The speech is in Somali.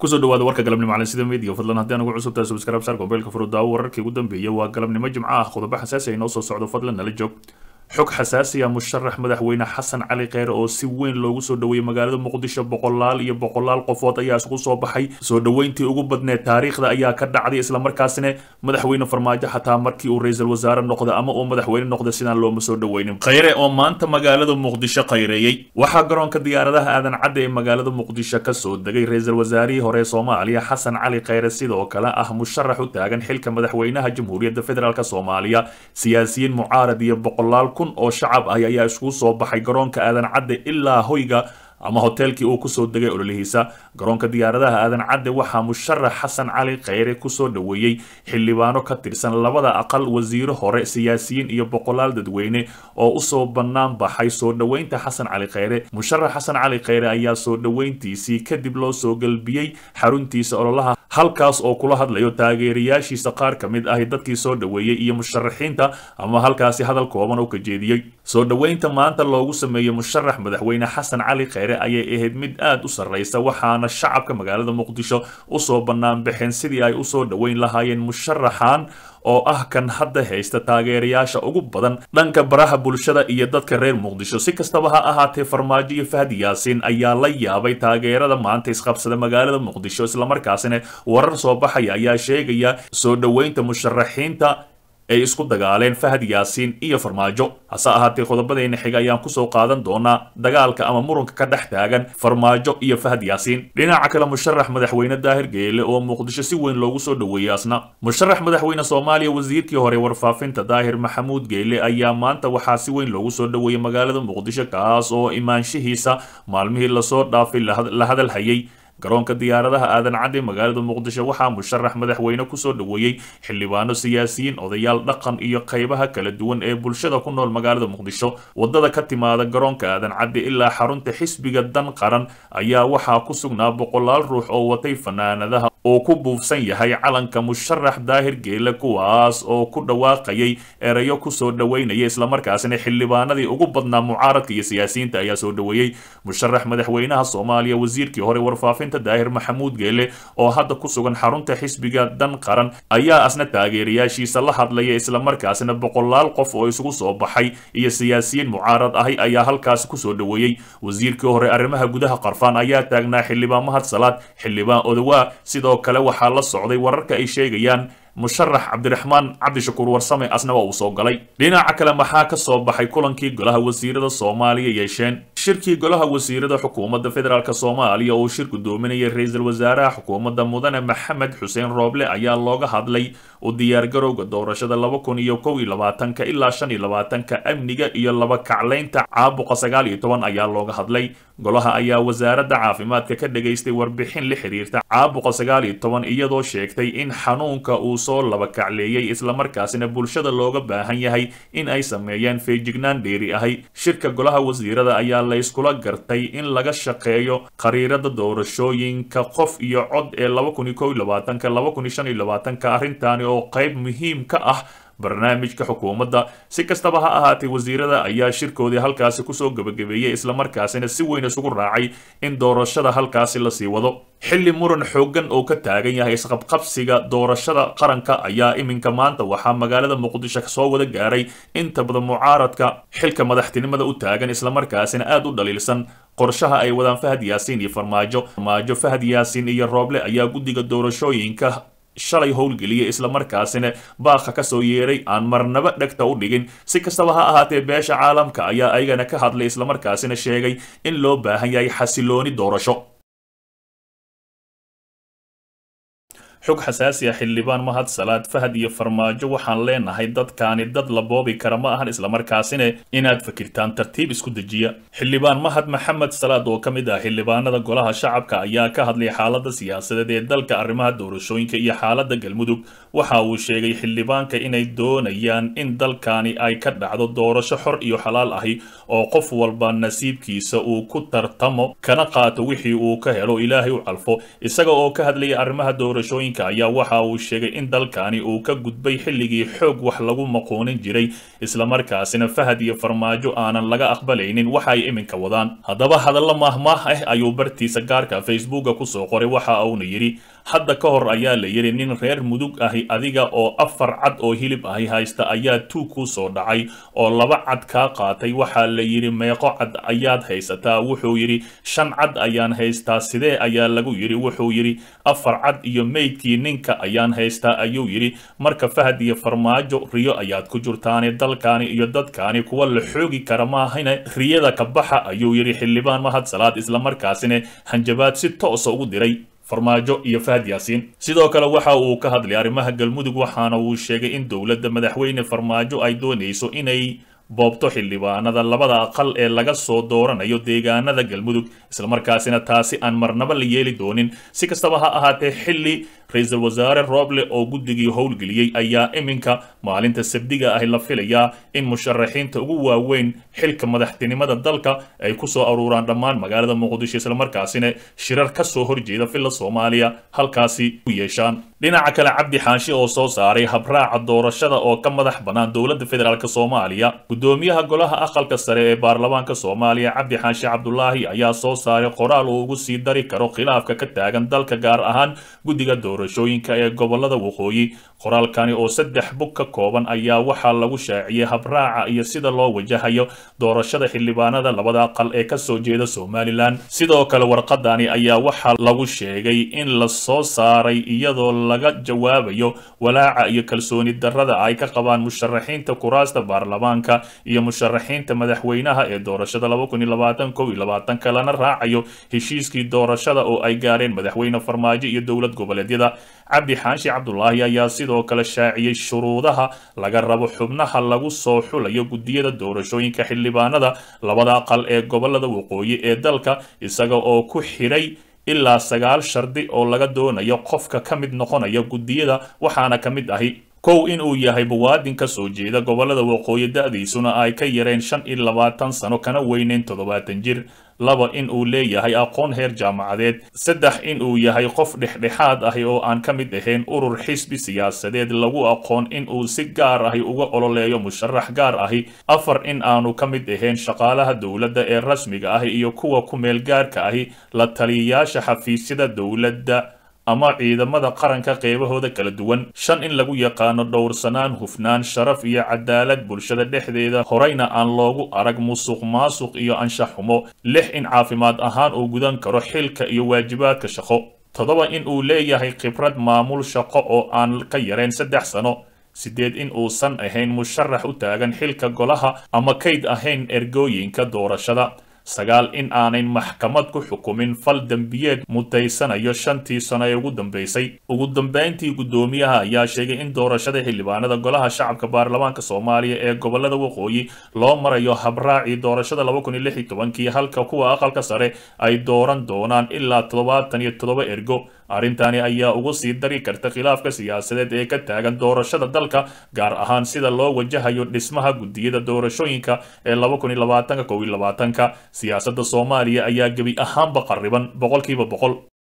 kusoo dhawaada warka galabnimo calen sida media fadlan haddii anugu cusub tahay subscribe saar mobilka furudaawo wararkii ugu dambeeyay waa galabnimo jimco ah qodobo xasaasi ay noo soo socdo fadlan nala joog xog xasaasi ah musharax madaxweyne xasan cali kheyre oo si weyn loogu soo dhoweeyey magaalada muqdisho boqolaal iyo boqolaal qofood ayaa isugu soo baxay soo dhoweyntii ugu badneed taariikhda ayaa ka dhacday islamarkaasina madaxweyne farmaajo xataa markii uu ra-iisul wasaare noqda ama uu madaxweyne noqda sidaan looma soo dhoweynin kheyre oo maanta magaalada muqdisho khayreeyey waxaa garoonka diyaaradaha aadan cadde ee magaalada muqdisho kasoo degay ra-iisul wasaarihii hore ee soomaaliya xasan cali kheyre sidoo kale ah musharax u taagan xilka madaxweynaha jamhuuriyadda federaalk soomaaliya siyaasiyiin mucaarad iyo boqolaal kun oo shacab ah ayaa iskugu soo baxay garoonka aadan cadde ilaa hoyga ama hoteelkii uu kusoo degay ololihiisa garoonka diyaaradaha aadan cadde waxaa musharax xasan cali kheyre kusoo dhoweeyey xildhibaano ka tirsan labada aqal wasiiro hore siyaasiyiin iyo boqolaal dadweyne oo usoo bannaan baxay soo dhoweynta xasan cali kheyre musharax xasan cali kheyre ayaa soo dhoweyntiisii kadib loo soo galbiyey xaruntiisa ololaha halkaas oo kula hadlayo taageerayaashiisa qaar ka mid ah dadkii soo dhoweeyey iyo musharaxiinta ama halkaasi hadal kooban oo ka jeediyey soo dhoweynta maanta loogu sameeyey musharax madaxweyne xasan cali kheyre ayay ahayd mid aad u sarreysa waxaana shacabka magaalada muqdisho usoo bannaan baxeen sidii ay usoo dhoweyn lahaayeen musharaxan oo ah kan hadda haysta taageerayaasha ugu badan dhanka baraha bulshada iyo dadka reer muqdisho si kastaba ha ahaatee farmaajo iyo fahdi yaasiin ayaa la yaabay taageerada maanta isqabsada magaalada muqdisho islamarkaasina warar soo baxaya ayaa sheegaya soo dhoweynta musharaxiinta ay isku dagaaleen fahad yaasiin iyo farmaajo hase ahaatee qodobadeena xiga ayaan kusoo qaadan doonaa dagaalka ama muranka ka dhex taagan farmaajo iyo fahad yaasiin dhinaca kale musharax madaxweyne daahir geele oo muqdisho si weyn loogu soo dhoweeyey asna musharax madaxweyne soomaaliya wasiirkii hore warfaafinta daahir maxamuud geele ayaa maanta waxaa si weyn loogu soo dhoweeyey magaalada muqdisho kaas oo imaanshihiisa maalmihii lasoo dhaafay la hadal hayay garoonka diyaaradaha aadan cadde magaalada muqdisho waxaa musharax madaxweyne kusoo dhoweeyey xildhibaano siyaasiyiin odayaal dhaqan iyo qaybaha kala duwan ee bulshada ku nool magaalada muqdisho wadada ka timaada garoonka aadan cadde ilaa xarunta xisbiga dan qaran ayaa waxaa ku sugnaa boqolaal ruux oo watay fanaanadaha oo ku buufsan yahay calanka musharax daahir geele kuwaas oo ku dhawaaqayay erayo kusoo dhoweynaya islamarkaasina xildhibaanadii ugu badnaa mucaaradka iyo siyaasiyiinta ayaa soo dhoweeyey musharax madaxweynaha soomaaliya wasiirkii hore warfaafin daahir maxamuud geele oo hadda ku sugan xarunta xisbiga dan qaran ayaa asna taageerayaashiisa la hadlaya islamarkaasina boqolaal qof oo isugu soo baxay iyo siyaasiyiin mucaarad ahi ayaa halkaasi kusoo dhoweeyey wasiirkii hore arrimaha gudaha qarfaan ayaa taagnaa xildhibaan mahad salaad xildhibaan odowaa sidoo kale waxaa la socday wararka ay sheegayaan musharax cabdiraxmaan cabdishakuur warsame asna waa uu soo galay dhinaca kale maxaa ka soo baxay kulankii golaha wasiirada soomaaliya yeesheen shirkii golaha wasiirada xukuumadda federaalk soomaaliya oo shir gudoominayay ra-iisul wasaaraha xukuumadda mudane maxamed xuseen rooble ayaa looga hadlay u diyaargarowga doorashada laba kun iyo kow iyo labaatanka ilaa shan iyo labaatanka amniga iyo laba kaclaynta caabuqa sagaal iyo toban ayaa looga hadlay golaha ayaa wasaaradda caafimaadka ka dhagaystay warbixin la xiriirta caabuqa sagaal iyo toban iyadoo sheegtay in xanuunka uu soo laba kacleeyey islamarkaasina bulshada looga baahan yahay in ay sameeyaan feejignaan dheeri ahay shirka golaha wasiirada ayaa layskula gartay in laga shaqeeyo khariirada doorashooyinka qof iyo cod ee laba kun iyo kow iyo labaatanka laba kun iyo shan iyo labaatanka arrintaani oo qayb muhiim ka ah barnaamijka xukuumadda si kastaba ha ahaatee wasiirada ayaa shirkoodii halkaasi kusoo gebagabeeyey islamarkaasina si weyn isugu raacay in doorashada halkaasi lasii wado xilli muran xooggan oo ka taagan yahay isqabqabsiga doorashada qaranka ayaa iminka maanta waxaa magaalada muqdisho soo wada gaaray inta badan mucaaradka xilka madaxtinimada u taagan islamarkaasina aad u dhaliilsan qorshaha ay wadaan fahad yaasiin iyo farmaajo farmaajo fahad yaasiin iyo rooble ayaa guddiga doorashooyinka shalay howlgeliyay islamarkaasina baaqa kasoo yeeray aan marnaba dhegta u dhigin si kastaba ha ahaatee beesha caalamka ayaa ayagana ka hadlay islamarkaasina sheegay in loo baahan yahay xasilooni doorasho xog xasaasi ah xildhibaan mahad salaad fahad iyo farmaajo waxaan leenahay dadkaani dad la boobi kara ma ahan islamarkaasina inaad fakirtaan tartiib isku dejiya xildhibaan mahad maxamed salaad oo ka mid ah xildhibaanada golaha shacabka ayaa ka hadlay xaalada siyaasadeed ee dalka arrimaha doorashooyinka iyo xaalada galmudug waxa uu sheegay xildhibaanka inay doonayaan in dalkani ay ka dhacdo doorasho xor iyo xalaal ahi oo qof walba nasiibkiisa uu ku tartamo kana qaato wixii uu ka helo ilaahay u calfo isaga oo ka hadlaya arrimaha doorashooyinka doorashooyinka ayaa waxa uu sheegay in dalkani uu ka gudbay xilligii xoog wax lagu maqoonin jiray islamarkaasina fahad iyo farmaajo aanan laga aqbalaynin waxa ay iminka wadaan haddaba hadallo maahmaah ah ayuu bartiisa gaarka facebooka kusoo qoray waxa uuna yidhi hadda ka hor ayaa la yidhi nin reer mudug ahi adiga oo afar cad oo hilib ahi haysta ayaa tuug ku soo dhacay oo laba cad kaa qaatay waxaa la yidhi meeqo cad ayaad haysataa wuxuu yidhi shan cad ayaan haystaa sidee ayaa lagu yidhi wuxuu yidhi afar cad iyo meydkii ninka ayaan haystaa ayuu yidhi marka fahad iyo farmaajo riyo ayaad ku jirtaane dalkaani iyo dadkaani kuwa la xoogi kara maahane riyada ka baxa ayuu yidhi xildhibaan mahad salaad islamarkaasina hanjabaad si toosa ugu diray farmaajo iyo fahad yaasiin sidoo kale waxa uu ka hadlay arrimaha galmudug waxaana uu sheegay in dowladda madaxweyne farmaajo ay doonayso inay boobto xildhibaanada labada aqal ee laga soo dooranayo deegaanada galmudug islamarkaasina taasi aan marnaba la yeeli doonin si kastaba ha ahaatee xilli ra-iisul wasaare rooble oo guddigii howlgeliyey ayaa iminka maalinta sabdiga ahi la filayaa in musharaxiinta ugu waaweyn xilka madaxtinimada dalka ay ku soo aruuraan dhammaan magaalada muqdisho islamarkaasina shirar ka soo horjeeda filla soomaaliya halkaasi u yeeshaan dhinaca kale cabdi xaashi oo soo saaray habraaca doorashada oo ka madax bannaan dowladda federaalk soomaaliya gudoomiyaha golaha aqalka sare ee baarlamaanka soomaaliya cabdi xaashi cabdulaahi ayaa soo saaray qoraal uu ugu sii dari karo khilaafka ka taagan dalka gaar ahaan guddiga doorashooyinka ee gobolada waqooyi qoraalkani oo saddex bug ka kooban ayaa waxaa lagu shaaciyey habraaca iyo sida loo wajahayo doorashada xildhibaanada labada aqal ee kasoo jeeda somalilan sidoo kale warqadani ayaa waxaa lagu sheegay in la soo saaray iyadoo laga jawaabayo walaaca iyo kalsooni darrada ay ka qabaan musharaxiinta kuraasta baarlamaanka iyo musharaxiinta madaxweynaha ee doorashada kalana raacayo heshiiskii doorashada oo ay gaareen madaxweyne farmaajo iyo dowlad goboleedyada cabdi xaashi cabdulaahi ayaa sidoo kale shaaciyey shuruudaha laga rabo xubnaha lagu soo xulayo guddiyada doorashooyinka xildhibaanada labada aqal ee gobolada waqooyi ee dalka isaga oo ku xidhay ilaa sagaal shardi oo laga doonayo qofka ka mid noqonaya guddiyada waxaana ka mid ahi kow in uu yahay muwaadin ka soo jeeda gobolada waqooyi da-diisuna ay ka yareen shan iyo labaatan sano kana weyneyn toddobaatan jir laba in uu leeyahay aqoon heer jaamacadeed saddex in uu yahay qof dhexdhexaad ahi oo aan ka mid ahayn urur xisbi siyaasadeed lagu aqoon in uu si gaar ahi uga ololeeyo musharax gaar ahi afar in aanu ka mid ahayn shaqaalaha dowladda ee rasmiga ahi iyo kuwa ku meel gaarka ahi la taliyayaasha xafiisyada dowladda ama ciidamada qaranka qeybahooda kala duwan shan in lagu yaqaano dhowrsanaan hufnaan sharaf iyo cadaalad bulshada dhexdeeda horeyna aan loogu arag musuq maasuq iyo anshax xumo lix in caafimaad ahaan uu gudan karo xilka iyo waajibaadka shaqo toddoba in uu leeyahay khibrad maamul shaqo oo aan ka yareen saddex sano sideed in uusan ahayn musharax u taagan xilka golaha ama kayd ahayn ergooyinka doorashada sagaal in aanay maxkamad ku xukumin fal dembiyeed mutaysanayo shantii sano ee ugu dambeysay ugu dambeyntii guddoomiyaha ayaa sheegay in doorashada xildhibaanada golaha shacabka baarlamaanka soomaaliya ee gobolada waqooyi loo marayo habraacii doorashada kii halka kuwa aqalka sare ay dooran doonaan ilaa toddobaatan iyo toddoba ergo arrintani ayaa ugu sii dari karta khilaafka siyaasadeed ee ka taagan doorashada dalka gaar ahaan sida loo wajahayo dhismaha guddiyada doorashooyinka ee siyaasadda soomaaliya ayaa gebi ahaanba qarriban boqolkiiba boqol